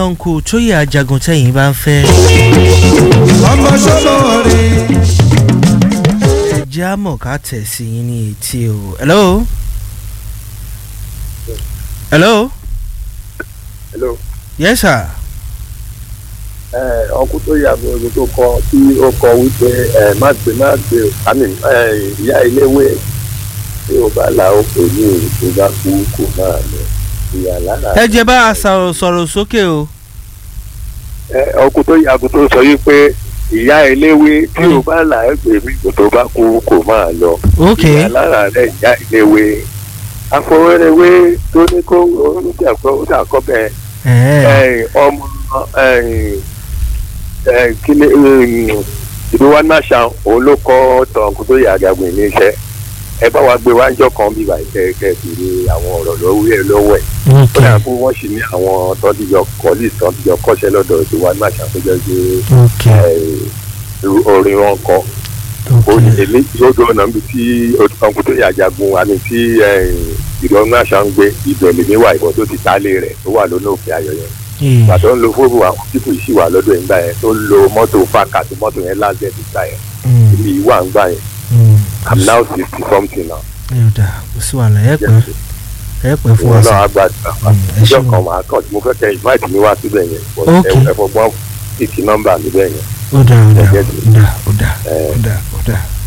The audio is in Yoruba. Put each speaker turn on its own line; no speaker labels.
ọ̀nkù tóyè ajagun tẹ̀yìn bá ń fẹ́.
ọmọ sọ́mọ rẹ̀.
ẹ jẹ́ àmọ̀ ká tẹ̀ sí yín ní etí o. hello. hello.
hello
yes sir.
ẹ ọkùn tó yà mí omi tó kọ tí ó kọ wípé ẹ má gbé má gbé àmì ẹ ìyá iléwé tí ó bá là ó pè ní èyí tó bá kú kò máa lọ ìyá lára.
ẹ jẹ́ bá a sọ̀rọ̀ sọ̀rọ̀ sókè o.
ẹ ọkùn tó yà tó sọ wípé ìyá iléwé tí ó bá là ó pè mí kò tó bá kú kò máa lọ.
ok
ìyá lára rẹ ìyá iléwé afọwọ́rẹ́wé tó ní kó oníṣàkọ́ bẹ́ẹ̀
ẹ
ẹ̀yìn ọmọ ẹ̀yìn ẹ̀yìn kíni ìdúwà náṣà òun ló kọ́ tọ̀hún tó yà àgàgùn ní iṣẹ́ ẹ bá wa gbé wájọ́ kan bíbá ìkẹ́kẹ́ kiri àwọn ọ̀rọ̀ lọ́wọ́ ẹ̀ lọ́wọ́ ẹ̀ ó
ok
dà kó wọ́n sì ní àwọn tọ́díjọ kọ́lí tọ́díjọ kọ́ṣẹ́ lọ́dọ̀ ìdúwà náṣà tó jẹ́ pé
ok
ẹ̀yìn orin wọn kọ́ ó ní
ok
èmi yóò dúró náà níbi tí ọkùnrin tó yà àjàgùn àmì tí ìdúwà náṣà ń gbé ibẹ̀ lèmi wà ìbọn tó ti tálé rẹ̀ tó wà lónà òkè ayọ̀ yẹn
ee
ìgbà tó ń lo fóònù àwọn pípù yìí sì wà lọ́dọ̀ ẹ̀ ń gbà yẹn tó ń lo mọ́tò fáàkà tí mọ́tò yẹn láǹdẹ̀ ti gbà yẹn
mm,
ibi yìí wà ń gbà yẹn
mm,
i'm now sixty something now.
ẹ ò dáa kò sí wàhálà ẹ pẹ́ ẹ pẹ́ fún
ìwọ
wa
náà
sá.
á gbà tí a
Mm, ẹ
ìjọ
ṣeun.
kan máa kàn tí mo fẹ́ kẹ́ invite mi wá síbẹ̀ yẹn but
Okay.
ẹ ẹ fọgbọ́n kìkì nọ́mbà mi bẹ́ẹ̀ yẹn
ó dáa ó dáa
Ẹ jẹ́
ó dáa ó dáa
ẹ
ó dáa ó dáa.